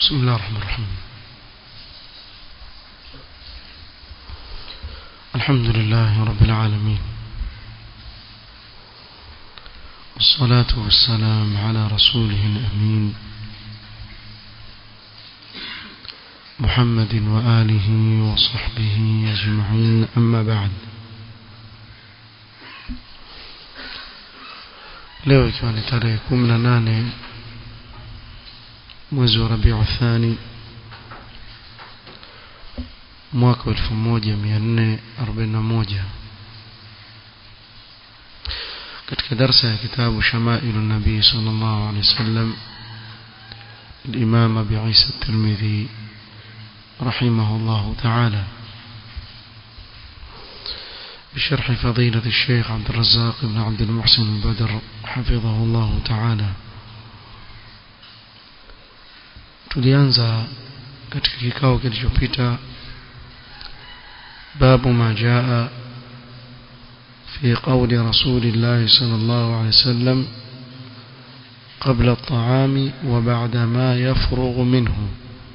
بسم الله الرحمن الرحيم الحمد لله رب العالمين والصلاة والسلام على رسوله الأمين محمد وآله وصحبه أجمعين أما بعد leo ikiwa ni tarehe kumi na nane mwezi wa rabiu thani mwaka wa elfu moja mia nne arobaini na moja katika darsa ya kitabu shamailu nabii sal llahu alehi wasallam الإمام أبي عيسى الترمذي رحمه الله تعالى بشرح فضيلة الشيخ عبد الرزاق بن عبد المحسن البدر حفظه الله تعالى tulianza katika kikao kilichopita babu ma jaa في قول رسول الله صلى الله عليه وسلم قبل الطعام وبعد ما يفرغ منه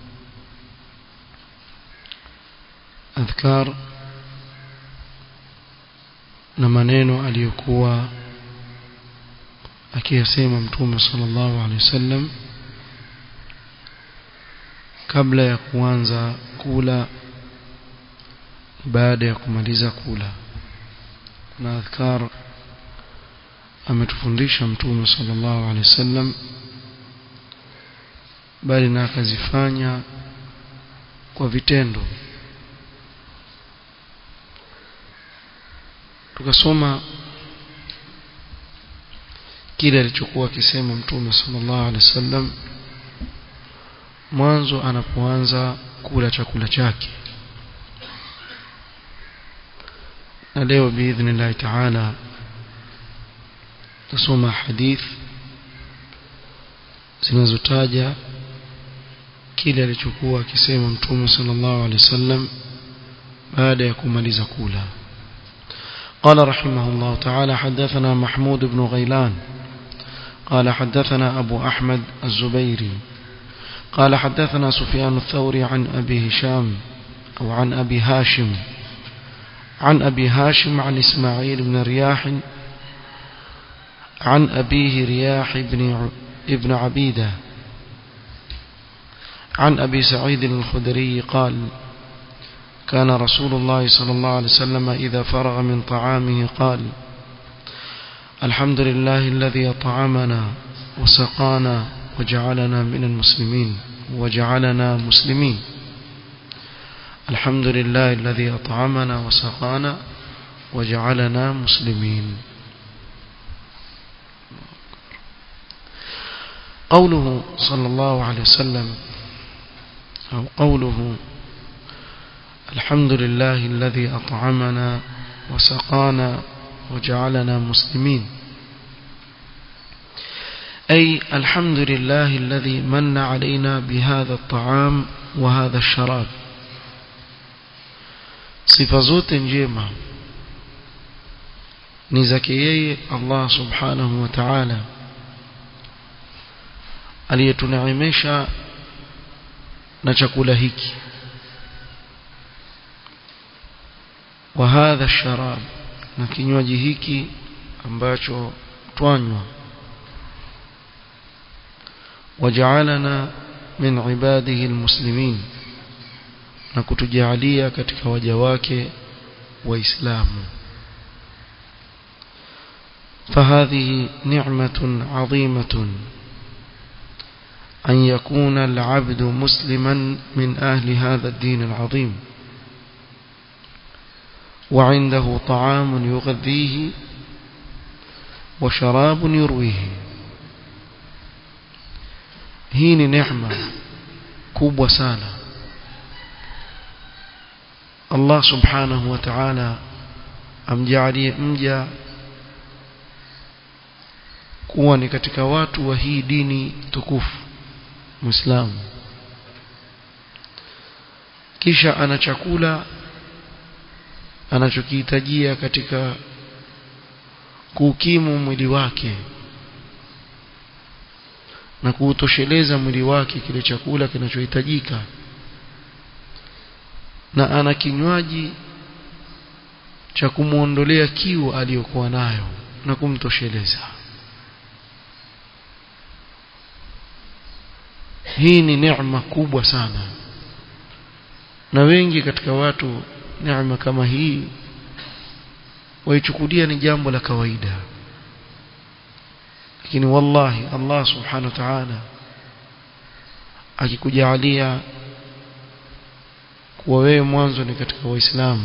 أذكار na maneno aliyokuwa akiyasema mtume sallallahu alaihi wasallam kabla ya kuanza kula baada ya kumaliza kula na adhkar ametufundisha mtume sallallahu alaihi wasallam bali na akazifanya kwa vitendo tukasoma kile alichokuwa akisema mtume sallallahu alaihi wasallam mwanzo anapoanza kula chakula chake na leo biidhnillahi taala tusoma hadith zinazotaja kile alichokuwa akisema mtume sallallahu alaihi wasallam baada ya kumaliza kula قال رحمه الله تعالى حدثنا محمود بن غيلان قال حدثنا أبو أحمد الزبيري قال حدثنا سفيان الثوري عن أبي هشام أو عن أبي هاشم عن أبي هاشم عن إسماعيل بن رياح عن أبيه رياح بن ابن عبيدة عن أبي سعيد الخدري قال كان رسول الله صلى الله عليه وسلم إذا فرغ من طعامه قال الحمد لله الذي أطعمنا وسقانا وجعلنا من المسلمين وجعلنا مسلمين الحمد لله الذي أطعمنا وسقانا وجعلنا مسلمين قوله صلى الله عليه وسلم أو قوله الحمد لله الذي أطعمنا وسقانا وجعلنا مسلمين أي الحمد لله الذي من علينا بهذا الطعام وهذا الشراب sifa zote njema ni zake yeye Allah subhanahu wa ta'ala aliyetuneemesha na chakula hiki wa hadha sharab na kinywaji hiki ambacho twanywa waja'alana min ibadihi almuslimin na kutujalia katika waja wake waislamu فهذه نعمة عظيمة أن يكون العبد مسلما من أهل هذا الدين العظيم وعنده طعام يغذيه وشراب يرويه هي نعمة كوب وسانا Allah subhanahu wa ta'ala amjalie mja kuwa ni katika watu wa hii dini tukufu Muislamu kisha ana chakula anachokihitajia katika kuukimu mwili wake na kuutosheleza mwili wake kile chakula kinachohitajika na ana kinywaji cha kumuondolea kiu aliyokuwa nayo na kumtosheleza hii ni neema kubwa sana na wengi katika watu neema kama hii waichukulia ni jambo la kawaida lakini wallahi Allah subhanahu wa ta'ala akikujalia kuwa wewe mwanzo ni katika waislamu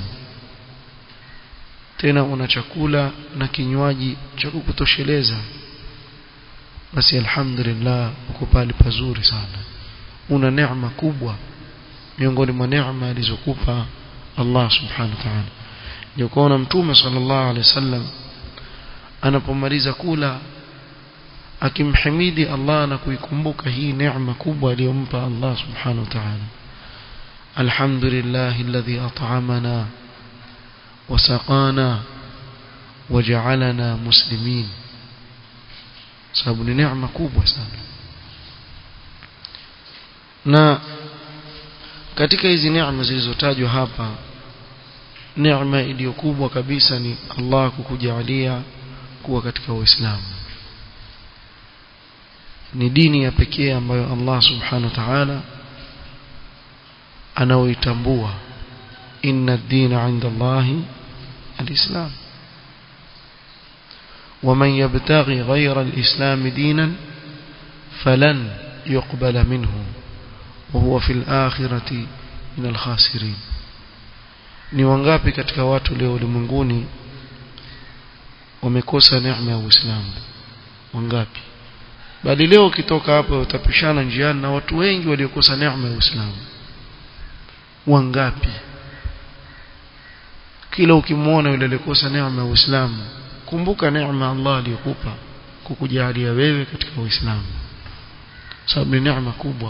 tena una chakula na kinywaji cha kukutosheleza basi alhamdulillah uko pale pazuri sana una neema kubwa miongoni mwa neema alizokupa Allah subhanahu wa ta'ala ndio kuona mtume sallallahu alaihi wasallam anapomaliza kula akimhimidi Allah na kuikumbuka hii neema kubwa aliyompa Allah subhanahu wa ta'ala alhamdulillah alladhi at'amana وسقانا وجعلنا مسلمين sababu ni neema kubwa sana na katika hizi neema zilizotajwa hapa neema iliyo kubwa kabisa ni Allah kukujalia kuwa katika Uislamu ni dini ya pekee ambayo Allah subhanahu wa ta'ala anaoitambua inna ad-dina 'inda Allahi al-Islam ومن يبتغي غير الإسلام دينا فلن يقبل منه وهو في الآخرة من الخاسرين ni wangapi katika watu leo ulimwenguni wamekosa neema ya Uislamu wangapi bali leo ukitoka hapo utapishana njiani na watu wengi waliokosa neema ya Uislamu wangapi kila ukimwona yule aliyekosa neema ya Uislamu kumbuka neema Allah aliyokupa kukujalia wewe katika Uislamu sababu ni neema kubwa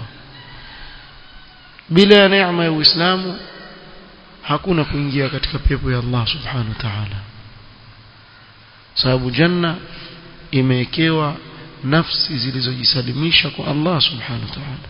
bila ya neema ya Uislamu hakuna kuingia katika pepo ya Allah subhanahu wa ta'ala sababu janna imewekewa nafsi zilizojisalimisha kwa Allah subhanahu wa ta'ala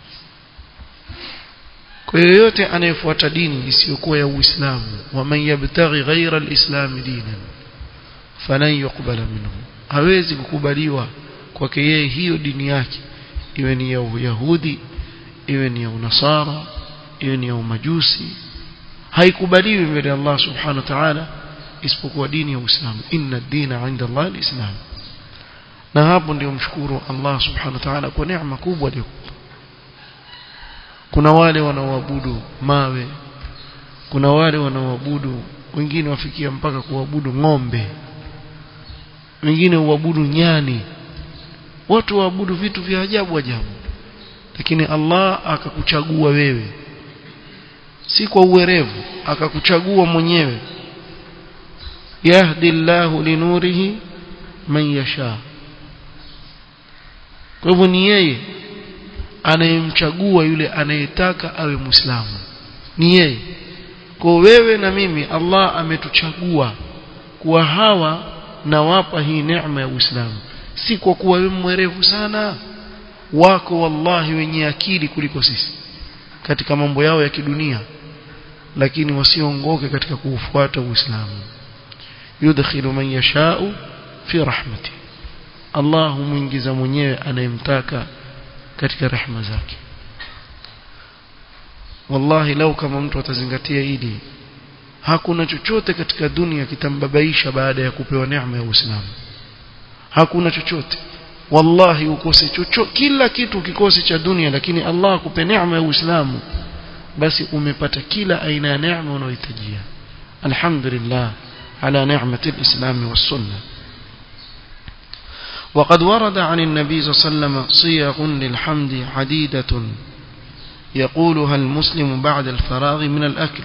kwa yoyote anayefuata dini isiyokuwa ya Uislamu wa man yabtaghi ghayra al-islam dinan falan yuqbala minhu hawezi kukubaliwa kwake yeye hiyo dini yake iwe ni ya Uyahudi iwe ni ya Unasara iwe ni ya Umajusi haikubaliwi mbele ya Allah subhanahu wa ta'ala isipokuwa dini ya Uislamu inna ad-dina 'inda Allah al-islam na hapo ndio mshukuru Allah subhanahu wa ta'ala kwa neema kubwa aliyokupa kuna wale wanaoabudu mawe kuna wale wanaoabudu wengine wafikia mpaka kuabudu ng'ombe wengine uabudu nyani watu waabudu vitu vya ajabu ajabu lakini Allah akakuchagua wewe si kwa uwerevu akakuchagua mwenyewe yahdi Allahu linurihi man yasha kwa hivyo ni yeye anayemchagua yule anayetaka awe muislamu ni yeye kwa wewe na mimi Allah ametuchagua kuwa hawa na wapa hii neema ya Uislamu si kwa kuwa wewe mwerevu sana wako wallahi wenye akili kuliko sisi katika mambo yao ya kidunia lakini wasiongoke katika kuufuata Uislamu yudkhilu man yashau fi rahmati Allah humuingiza mwenyewe anayemtaka katika rehema zake wallahi lau kama mtu atazingatia hili hakuna chochote katika dunia kitambabaisha baada ya kupewa neema ya Uislamu hakuna chochote wallahi ukose chochote kila kitu kikose cha dunia lakini Allah akupe neema ya Uislamu basi umepata kila aina ya neema unayohitajia alhamdulillah ala ni'mati alislam was-sunnah وقد ورد عن النبي صلى الله عليه وسلم صيغ للحمد عديدة يقولها المسلم بعد الفراغ من الأكل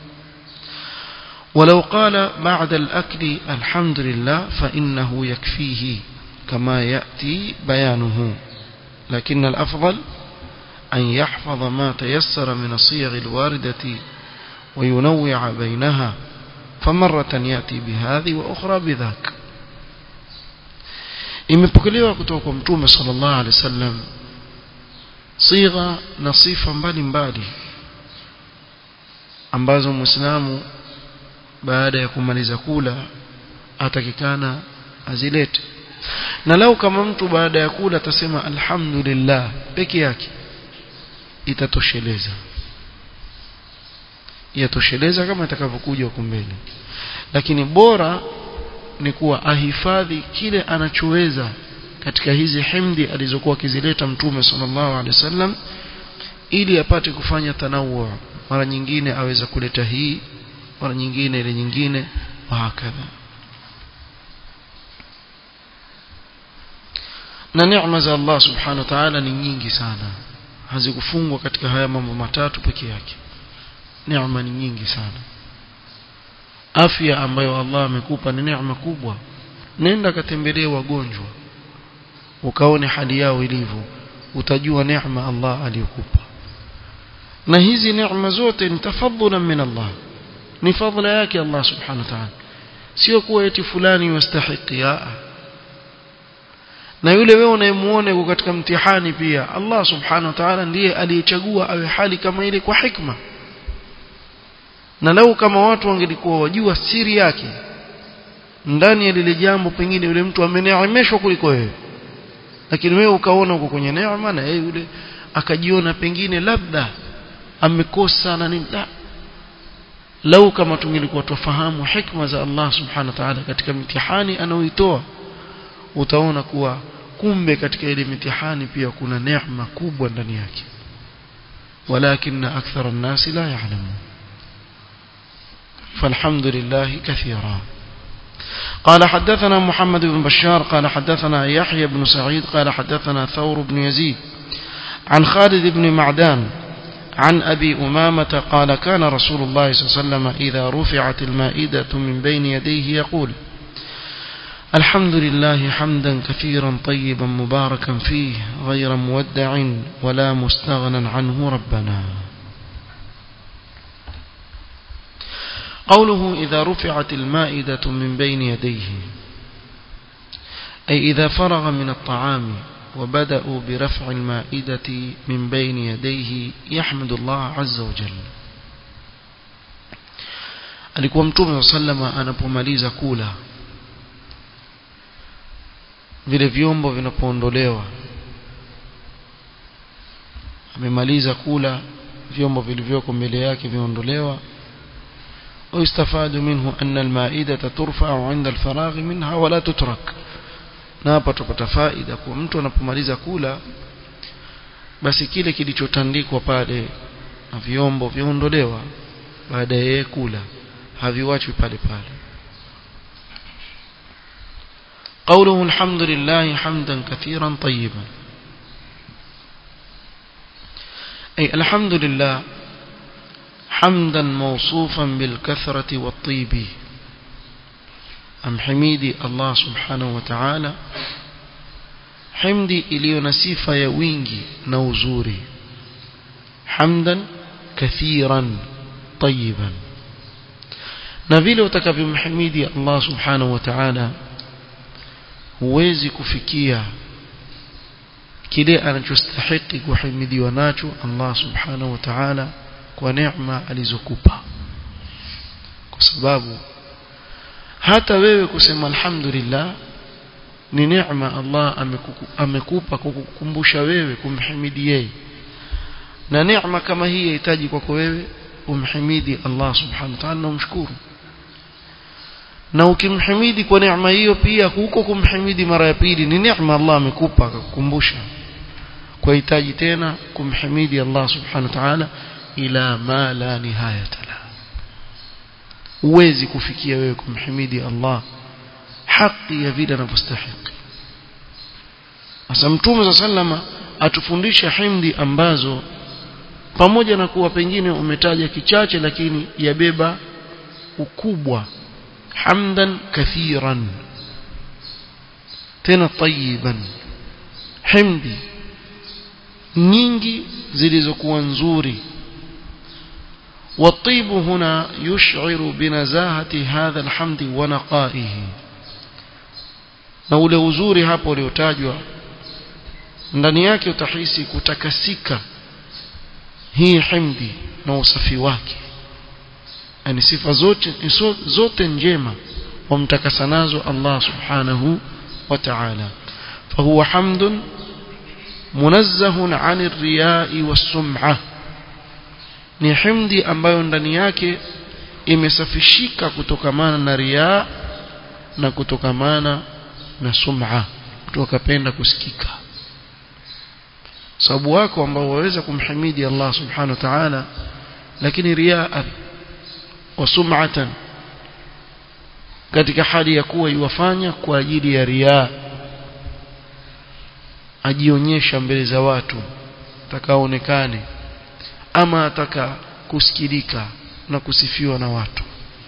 ولو قال بعد الأكل الحمد لله فإنه يكفيه كما يأتي بيانه لكن الأفضل أن يحفظ ما تيسر من الصيغ الواردة وينوع بينها فمرة يأتي بهذه وأخرى بذاك imepokelewa kutoka kwa mtume sallallahu alaihi wasallam sigha na sifa mbalimbali ambazo muislamu baada ya kumaliza kula atakikana azilete na lau kama mtu baada ya kula atasema alhamdulillah peke yake itatosheleza yatosheleza kama itakavyokuja huko mbele lakini bora ni kuwa ahifadhi kile anachoweza katika hizi himdi alizokuwa akizileta mtume sallallahu alaihi wasallam ili apate kufanya tanawu mara nyingine aweza kuleta hii mara nyingine ile nyingine wa hakadha na neema za Allah subhanahu wa ta'ala ni nyingi sana hazikufungwa katika haya mambo matatu peke yake neema ni nyingi sana afya ambayo Allah amekupa ni neema kubwa nenda katembelee wagonjwa ukaone hali yao ilivyo utajua neema Allah aliyokupa na hizi neema zote ni tafadhula min Allah ni fadhila yake Allah subhanahu wa ta'ala sio kuwa eti fulani yastahiki na yule wewe unayemuona yuko katika mtihani pia Allah subhanahu wa ta'ala ndiye aliyechagua awe hali kama ile kwa hikma na lau kama watu wangelikuwa wajua siri yake ndani ya lile jambo pengine yule mtu ameneemeshwa kuliko wewe lakini wewe ukaona uko kwenye neema na yeye yule akajiona pengine labda amekosa na nini la lau kama tungelikuwa tufahamu hikma za Allah subhanahu wa ta'ala katika mitihani anaoitoa utaona kuwa kumbe katika ile mitihani pia kuna neema kubwa ndani yake walakin akthara an-nas la ya'lamun فالحمد لله كثيرا قال حدثنا محمد بن بشار قال حدثنا يحيى بن سعيد قال حدثنا ثور بن يزيد عن خالد بن معدان عن أبي أمامة قال كان رسول الله صلى الله عليه وسلم إذا رفعت المائدة من بين يديه يقول الحمد لله حمدا كثيرا طيبا مباركا فيه غير مودع ولا مستغنى عنه ربنا قوله إذا رفعت المائدة من بين يديه أي إذا فرغ من الطعام وبدأوا برفع المائدة من بين يديه يحمد الله عز وجل alikuwa mtume sallama anapomaliza kula vile vyombo vinapoondolewa amemaliza kula vyombo vilivyoko mbele yake viondolewa ويستفاد منه أن المائدة ترفع عند الفراغ منها ولا تترك na hapa tupata faida kwa mtu anapomaliza kula basi kile kilichotandikwa pale na vyombo viondolewa baada ya yeye kula haviwachwi pale pale قوله الحمد لله حمدا كثيرا طيبا أي الحمد لله حمدا موصوفا بالكثرة والطيب أم حميدي الله سبحانه وتعالى حمدي إليو نسيفة يوينجي نوزوري حمدا كثيرا طيبا نبيل وتكفي محميدي الله سبحانه وتعالى huwezi kufikia kile anachostahiki kuhimidiwa nacho Allah subhanahu wa ta'ala kwa neema alizokupa kwa sababu hata wewe kusema alhamdulillah ni neema Allah amekupa kukukumbusha wewe kumhimidi yeye na neema kama hii yahitaji kwako wewe umhimidi Allah subhanahu wa ta'ala na umshukuru na ukimhimidi kwa neema hiyo pia huko kumhimidi mara ya pili ni neema Allah amekupa akakukumbusha kwa hitaji tena kumhimidi Allah subhanahu wa ta'ala ila ma la nihayata la uwezi kufikia wewe kumhimidi Allah haki ya vile anavyostahili sasa mtume sallama atufundisha himdi ambazo pamoja na kuwa pengine umetaja kichache lakini yabeba ukubwa hamdan kathiran tena tayiban himdi nyingi zilizokuwa nzuri والطيب هنا يشعر بنزاهة هذا الحمد ونقائه na ule uzuri hapo uliotajwa ndani yake utahisi kutakasika hii himdi na usafi wake yani sifa zote zote njema wamtakasa nazo Allah subhanahu wa ta'ala fahuwa hamdun munazzahun 'anir riya'i was-sum'ah ni himdi ambayo ndani yake imesafishika kutokamana na riya na kutokamana na sum'a mtu akapenda kusikika sababu wako ambao waweza kumhimidi Allah subhanahu wa ta'ala lakini riaa wa sum'atan katika hali ya kuwa iwafanya kwa ajili ya riaa ajionyesha mbele za watu atakaonekane ama ataka kusikilika na kusifiwa na watu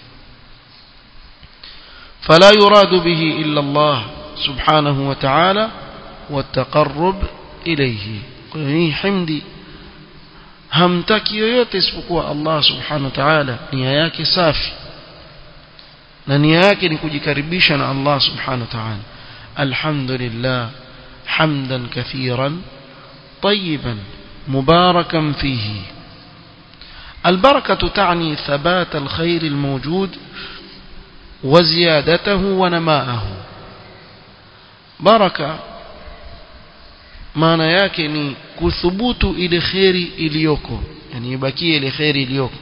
فلا يراد به إلا الله سبحانه وتعالى والتقرب إليه hii himdi hamtaki yoyote isipokuwa Allah subhanahu wa ta'ala nia yake safi na nia yake ni kujikaribisha na Allah subhanahu wa ta'ala alhamdulillah hamdan kathiran طيبا مباركا فيه البركة تعني ثبات الخير الموجود وزيادته ونماءه بركة maana yake ni kuthubutu ile kheri iliyoko yani ibakie ile kheri iliyoko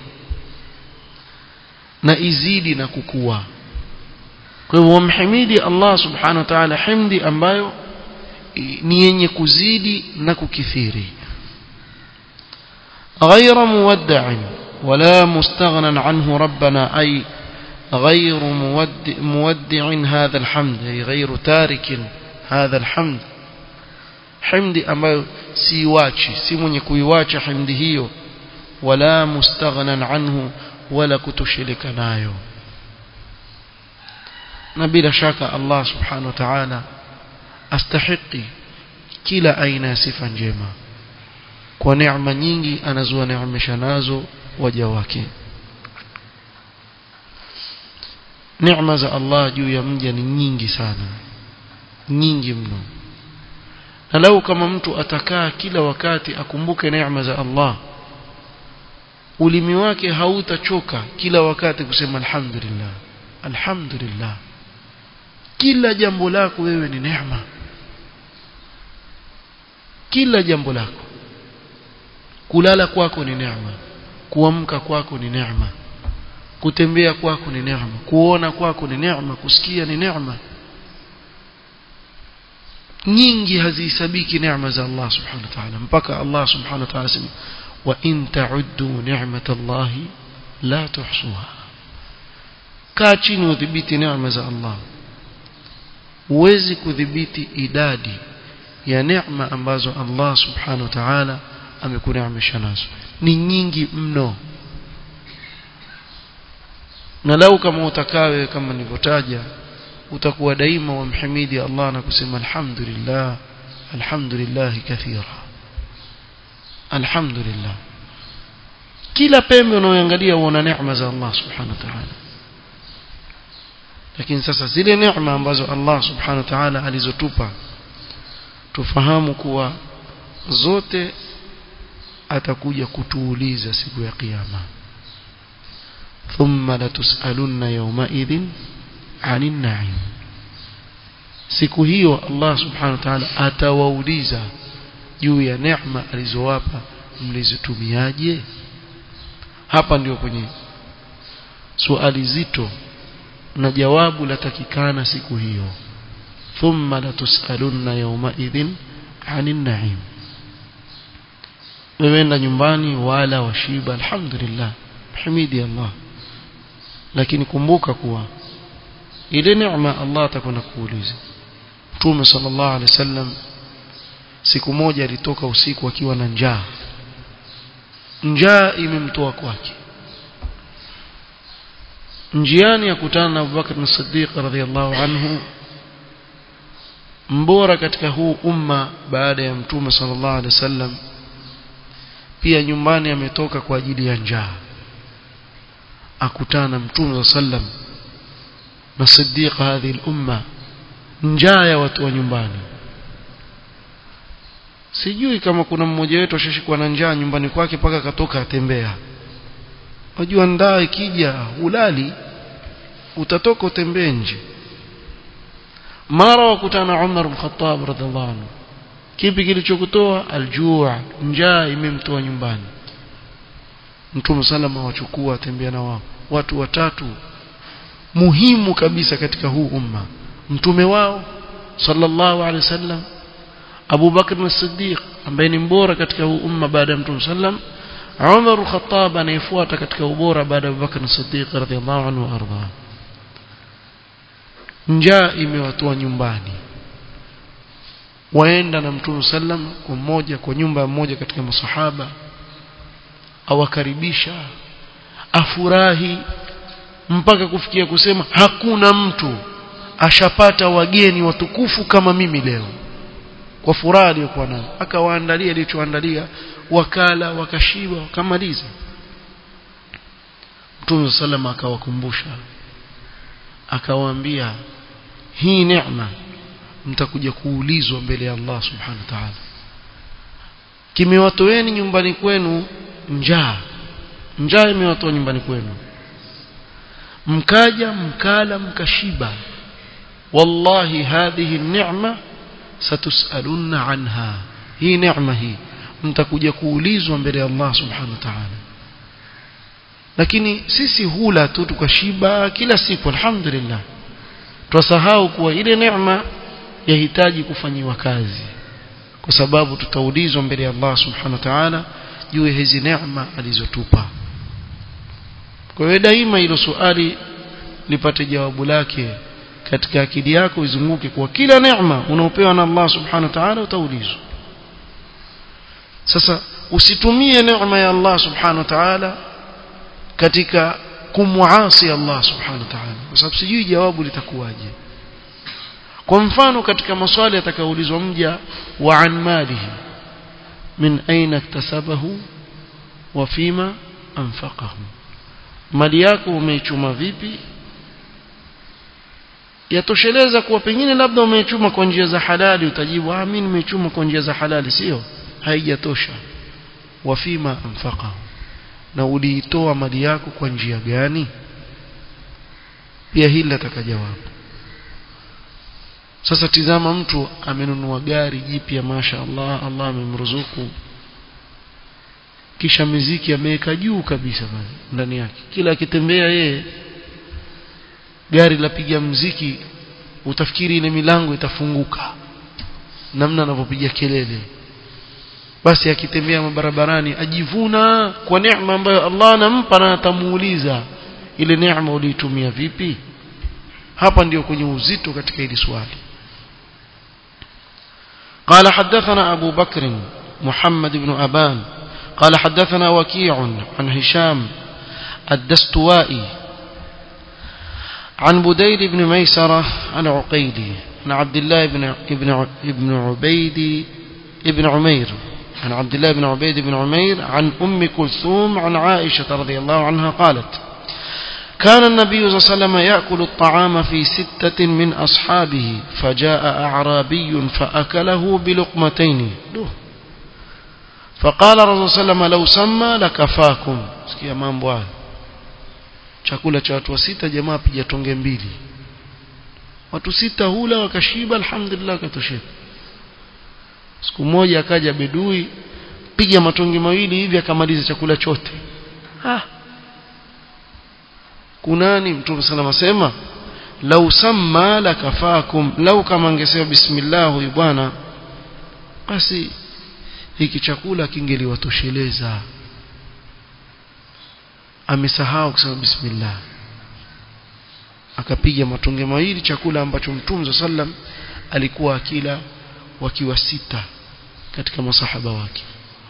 na izidi na kukua kwa hivyo wamhimidi Allah subhanahu wa ta'ala himdi ambayo ni yenye kuzidi na kukithiri غير مودع ولا مستغنى عنه ربنا أي غير مودع, مودع هذا الحمد أي غير تارك هذا الحمد حمد ambayo siwachi si mwenye kuiwacha himdi hiyo wala mustaghnan anhu wala kutoshirika nayo na bila shaka Allah subhanahu wa ta'ala astahiqi kila aina ya sifa njema kwa neema nyingi anazowaneemesha nazo waja wake neema za Allah juu ya mja ni nyingi sana nyingi mno na lau kama mtu atakaa kila wakati akumbuke neema za Allah ulimi wake hautachoka kila wakati kusema alhamdulillah alhamdulillah kila jambo lako wewe ni neema kila jambo lako kulala kwako ni neema kuamka kwako ni neema kutembea kwako ni neema kuona kwako ni neema kusikia ni neema nyingi hazihesabiki neema za Allah subhanahu wa ta'ala mpaka Allah subhanahu wa ta'ala sema wa in ta'uddu ni'matallahi la tuhsuha kaa chini udhibiti neema za Allah huwezi kudhibiti idadi ya neema ambazo Allah subhanahu wa ta'ala amekuneemesha nazo ni nyingi mno na lau kama utakawe kama nilivyotaja utakuwa daima wamhimidi Allah na kusema alhamdulillah alhamdulillah kathira alhamdulillah kila pembe unaoangalia uona neema za Allah subhanahu wa ta'ala lakini sasa zile neema ambazo Allah subhanahu wa ta'ala alizotupa tufahamu kuwa zote atakuja kutuuliza siku ya kiyama thumma latusalunna yawmaidhin 'anil na'im siku hiyo Allah subhanahu wa ta'ala atawauliza juu ya neema alizowapa mlizitumiaje hapa ndio kwenye swali zito na jawabu latakikana siku hiyo thumma latusalunna yawmaidhin 'anil na'im weweenda nyumbani wala washiba alhamdulillah hamidi Allah lakini kumbuka kuwa ile neema Allah atakwenda kuuliza Mtume sallallahu alaihi wasallam siku moja alitoka usiku akiwa na njaa njaa imemtoa kwake njiani akutana na Abubakar as-Siddiq radhiyallahu anhu mbora katika huu umma baada ya Mtume sallallahu alaihi wasallam pia nyumbani ametoka kwa ajili ya njaa akutana na Mtume sallam na Siddiq hadhi al-umma njaa ya watu wa nyumbani sijui kama kuna mmoja wetu ashashikwa na njaa nyumbani kwake mpaka akatoka atembea unajua ndaa ikija ulali utatoka utembee nje mara wakutana Umar bin Khattab radhiallahu anhu kipi kilichokutoa aljua njaa imemtoa nyumbani Mtume salama wachukua atembea na wao watu watatu muhimu kabisa katika huu umma mtume wao sallallahu alaihi wasallam Abu Bakr as-Siddiq ambaye ni mbora katika huu umma baada ya Mtume sallam Umar al-Khattab anayefuata katika ubora baada ya Abu Bakr as-Siddiq radhiyallahu anhu arda njaa imewatoa nyumbani waenda na Mtume sallam kwa mmoja kwa nyumba mmoja katika masahaba awakaribisha afurahi mpaka kufikia kusema hakuna mtu ashapata wageni watukufu kama mimi leo kwa furaha aliyokuwa nayo akawaandalia alichoandalia wakala wakashiba wakamaliza Mtume salama akawakumbusha akawaambia hii neema mtakuja kuulizwa mbele ya Allah subhanahu wa ta'ala kimewatoeni nyumbani kwenu njaa njaa imewatoa nyumbani kwenu mkaja mkala mkashiba wallahi hadhihi ni'ma satusaluna anha hii neema hii mtakuja kuulizwa mbele ya Allah subhanahu wa ta'ala lakini sisi hula tu tukashiba kila siku alhamdulillah twasahau kuwa ile neema yahitaji kufanyiwa kazi kwa sababu tutaulizwa mbele ya Allah subhanahu wa ta'ala juu ya hizi neema alizotupa kwa hiyo daima hilo swali lipate jawabu lake katika akili yako izunguke kwa kila neema unaopewa na Allah subhanahu wa ta'ala utaulizwa sasa usitumie neema ya Allah subhanahu wa ta'ala katika kumwasi Allah subhanahu wa ta'ala kwa sababu sijui jawabu litakuwaje kwa mfano katika maswali atakaulizwa mja wa an malihi min aina iktasabahu wa fima anfaqahu mali yako umeichuma vipi yatosheleza kuwa pengine labda umeichuma kwa njia za halali utajibu ah mimi nimeichuma kwa njia za halali sio haijatosha wa fima anfaqahu na uliitoa mali yako kwa njia gani pia hili nataka jawabu sasa tizama mtu amenunua gari jipya masha Allah Allah amemruzuku kisha miziki ameweka juu kabisa pale ndani yake kila akitembea yeye gari lapiga mziki utafikiri ile milango itafunguka namna anavyopiga kelele basi akitembea barabarani ajivuna kwa neema ambayo Allah anampa na atamuuliza ile neema uliitumia vipi hapa ndio kwenye uzito katika hili swali قال حدثنا أبو بكر محمد بن أبان قال حدثنا وكيع عن هشام الدستوائي عن بديل بن ميسرة عن عقيلي عن عبد الله بن ابن ابن عبيد ابن عمير عن عبد الله بن عبيد بن عمير عن أم كلثوم عن عائشة رضي الله عنها قالت كان النبي صلى الله عليه وسلم يأكل الطعام في ستة من أصحابه فجاء أعرابي فأكله بلقمتين فقال الرسول صلى الله عليه وسلم لو سمى لكفاكم sikia mambo haya chakula cha watu sita jamaa piga tonge mbili watu sita hula wakashiba alhamdulillah katosheka siku moja akaja bedui piga matonge mawili hivi akamaliza chakula chote ah kunani mtume sallam asema lau samma lakafakum lau kama angesema bismillah huyu bwana basi hiki chakula kingeliwatosheleza amesahau kusema bismillah akapiga matonge mawili chakula ambacho mtume sallam alikuwa akila wakiwa sita katika masahaba wake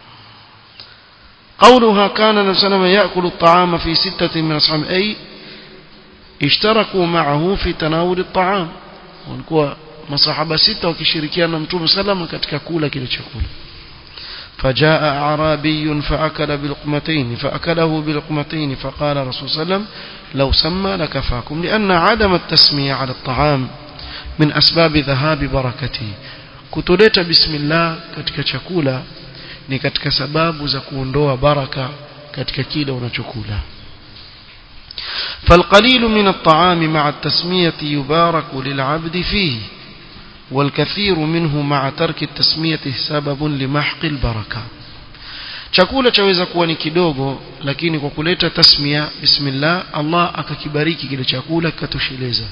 قولها كان النبي صلى الله عليه وسلم يأكل الطعام في ستة من أصحابه أي اشتركوا معه في تناول الطعام walikuwa masahaba sita wakishirikiana na mtume salama katika kula kile chakula فجاء أعرابي فأكل بلقمتين فأكله بلقمتين فقال رسول صلى الله عليه وسلم لو سمى لكفاكم لأن عدم التسمية على الطعام min asbabi dhahabi barakati kutoleta bismillah katika chakula ni katika sababu za kuondoa baraka katika kile unachokula فالقليل من الطعام مع التسمية يبارك للعبد فيه والكثير منه مع ترك التسمية سبب لمحق البركة chakula chaweza kuwa ni kidogo lakini kwa kuleta tasmia bismillah Allah akakibariki kile chakula kikatosheleza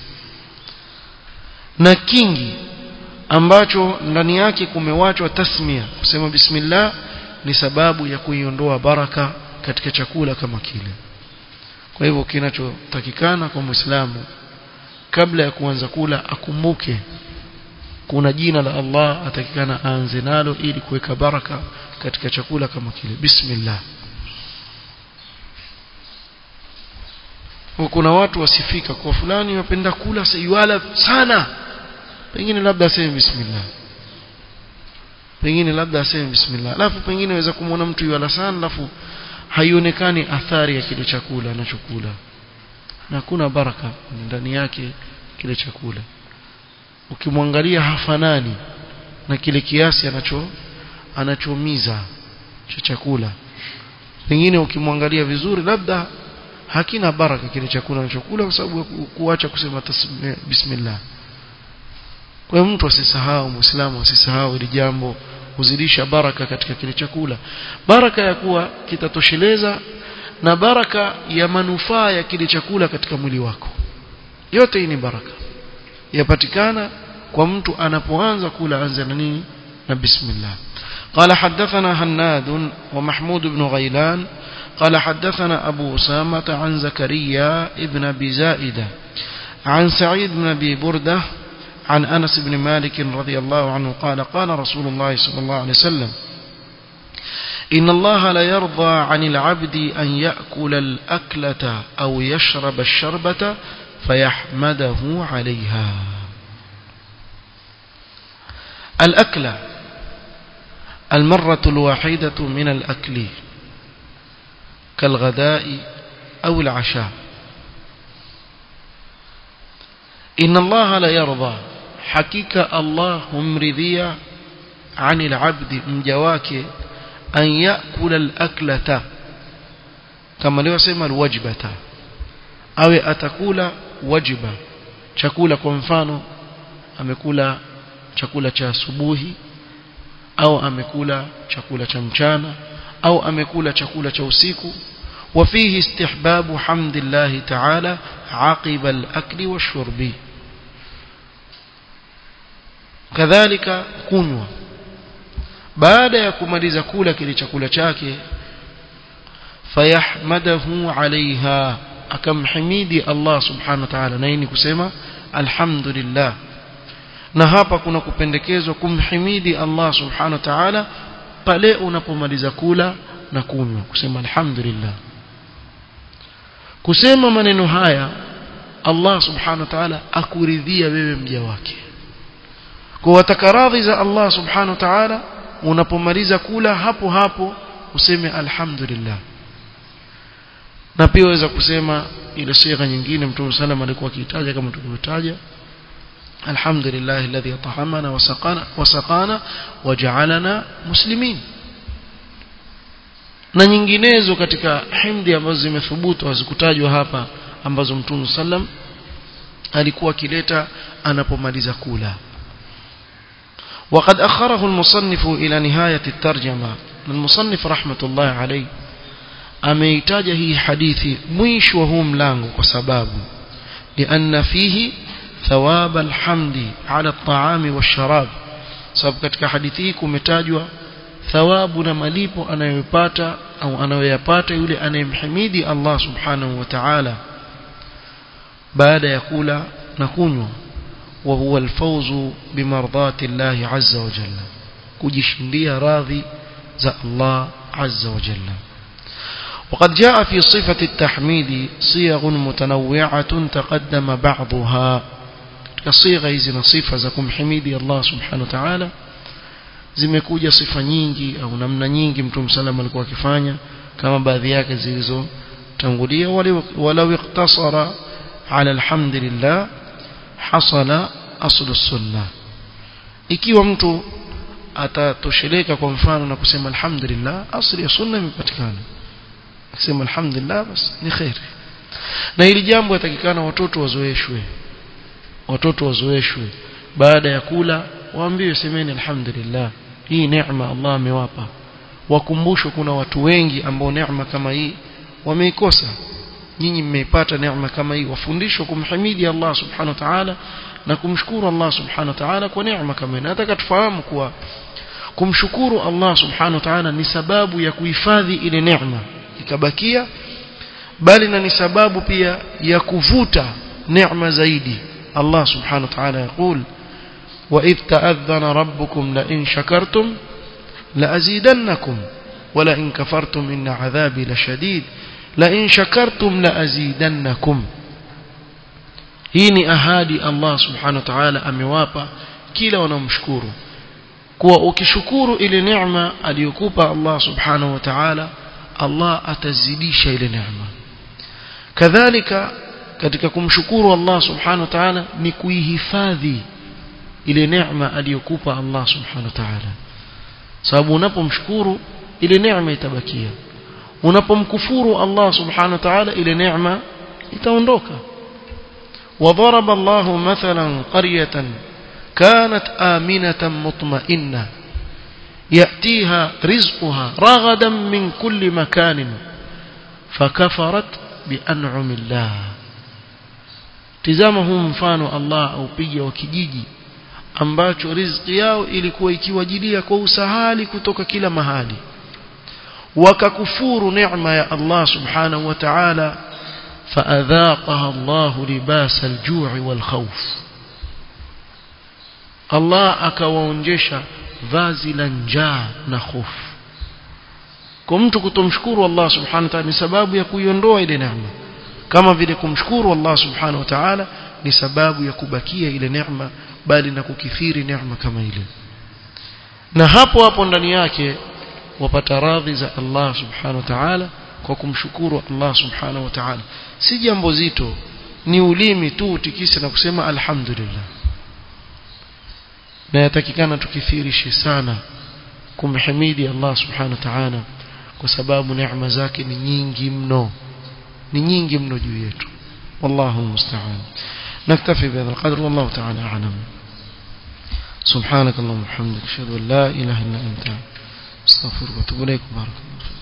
na kingi ambacho ndani yake kumewachwa tasmia kusema bismillah ni sababu ya kuiondoa baraka katika chakula kama kile kwa hivyo kinachotakikana kwa muislamu kabla ya kuanza kula akumbuke kuna jina la Allah atakikana aanze nalo ili kuweka baraka katika chakula kama kile bismillah kuna watu wasifika kwa fulani wapenda kula sayuala sana pengine labda aseme bismillah pengine labda aseme bismillah alafu pengine waweza kumwona mtu yuala sana alafu haionekani athari ya kile chakula anachokula na hakuna baraka ndani yake kile chakula ukimwangalia hafanani na kile kiasi anacho anachomiza cha chakula pengine ukimwangalia vizuri labda hakina baraka kile chakula anachokula kwa sababu kuacha kusema bismillah kwa hiyo mtu asisahau muislamu asisahau hili jambo kuzidisha baraka katika kile chakula baraka ya kuwa kitatosheleza na baraka ya manufaa ya kile chakula katika mwili wako yote hii ni baraka yapatikana kwa mtu anapoanza kula anza na nini na bismillah قال حدثنا هناد ومحمود بن غيلان قال حدثنا أبو أسامة عن زكريا ابن أبي زائدة عن سعيد بن أبي بردة عن أنس بن مالك رضي الله عنه قال قال رسول الله صلى الله عليه وسلم إن الله لا يرضى عن العبد أن يأكل الأكلة أو يشرب الشربة فيحمده عليها الأكلة المرة الواحدة من الأكل كالغداء أو العشاء إن الله لا يرضى حقيقة الله همرذية عن العبد مجواك أن يأكل الأكلة كما لو سيما الوجبة أو أتكول وجبة chakula kwa mfano amekula chakula cha asubuhi au amekula chakula cha mchana au amekula chakula cha usiku وفيه استحباب حمد الله تعالى عقب الأكل والشرب كذلك كنوة baada ya kumaliza kula kile chakula chake fayahmadahu alaiha akamhimidi Allah subhanahu wa ta'ala na hii ni kusema alhamdulillah na hapa kuna kupendekezwa kumhimidi Allah subhanahu wa ta'ala pale unapomaliza kula na kunywa kusema alhamdulillah kusema maneno haya Allah subhanahu wa ta'ala akuridhia wewe mja wake kwa wataka radhi za Allah subhanahu wa ta'ala unapomaliza kula hapo hapo useme alhamdulillah na pia waweza kusema ile sigha nyingine mtume sallam alikuwa akitaja kama tulivyotaja alhamdulillah alladhi at'amana wa saqana wa saqana waja'alana muslimin na nyinginezo katika himdi ambazo zimethubutu hazikutajwa hapa ambazo mtume sallam alikuwa akileta anapomaliza kula وقد أخره المصنف إلى نهاية الترجمة المصنف رحمة الله عليه ameitaja hii hadithi mwisho wa huu mlango kwa sababu lianna fihi thawab alhamdi ala at-ta'ami wash-sharab sababu katika hadithi hii kumetajwa thawabu na malipo anayopata au anayoyapata yule anayemhimidi Allah subhanahu wa ta'ala baada ya kula na kunywa wa huwa alfawzu bimardati Allah azza wa jalla kujishindia radhi za Allah azza wa jalla وقد جاء في صفة التحميد صيغ متنوعة تقدم بعضها كصيغة إذن صفة زكم حميدي الله سبحانه وتعالى zimekuja sifa nyingi au namna nyingi mtume sallam alikuwa akifanya kama baadhi yake zilizotangulia walau iktasara ala alhamdulillah hasala aslu sunna ikiwa mtu atatosheleka kwa mfano na kusema alhamdulillah asli ya sunna imepatikana akisema alhamdulillah basi ni khairi na hili jambo yatakikana watoto wazoeshwe watoto wazoeshwe baada ya kula waambiwe semeni alhamdulillah hii neema Allah amewapa wakumbushwe kuna watu wengi ambao neema kama hii wameikosa nyinyi mmeipata neema kama hii wafundishwe kumhimidi Allah subhanahu wa ta'ala na kumshukuru Allah subhanahu wa ta'ala kwa neema kama hii nataka tufahamu kuwa kumshukuru Allah subhanahu wa ta'ala ni sababu ya kuhifadhi ile neema ikabakia bali na ni sababu pia ya kuvuta neema zaidi Allah subhanahu wa ta'ala يقول وإذ تأذن ربكم لئن شكرتم لأزيدنكم ولئن كفرتم إن عذابي لشديد لئن شكرتم لأزيدنكم hii ni ahadi Allah subhanahu wa ta'ala amewapa kila wanaomshukuru kuwa ukishukuru ile neema aliyokupa Allah subhanahu wa ta'ala Allah atazidisha ile neema kadhalika katika kumshukuru Allah subhanahu wa ta'ala ni kuihifadhi ile neema aliyokupa Allah subhanahu wa ta'ala sababu unapomshukuru ile neema itabakia unapomkufuru Allah subhanahu wa ta'ala ile neema itaondoka وضرب الله مثلا قرية كانت آمنة مطمئنة يأتيها رزقها رغدا من كل مكان فكفرت بأنعم الله tizama huu mfano Allah aupiga wa kijiji ambacho riziki yao ilikuwa ikiwajilia kwa usahali kutoka kila mahali wakakufuru neema ya Allah subhanahu wa ta'ala فأذاقها الله لباس الجوع والخوف الله akawaonjesha vazi la njaa na hofu kwa mtu kutomshukuru Allah subhanahu wa ta'ala ni sababu ya kuiondoa ile neema kama vile kumshukuru Allah subhanahu wa ta'ala ni sababu ya kubakia ile neema bali na kukithiri neema kama ile na hapo hapo ndani yake wapata radhi za Allah subhanahu wa ta'ala kwa kumshukuru Allah subhanahu wa ta'ala si jambo zito ni ulimi tu utikise na kusema alhamdulillah na yatakikana tukithirishe sana kumhimidi Allah subhanahu wa ta'ala kwa sababu neema zake ni nyingi mno ni nyingi mno juu yetu wallahu musta'an naktafi bihadha alqadr wallahu ta'ala a'lam سبحانك اللهم وبحمدك اشهد ان لا اله الا انت استغفرك واتوب اليك بارك الله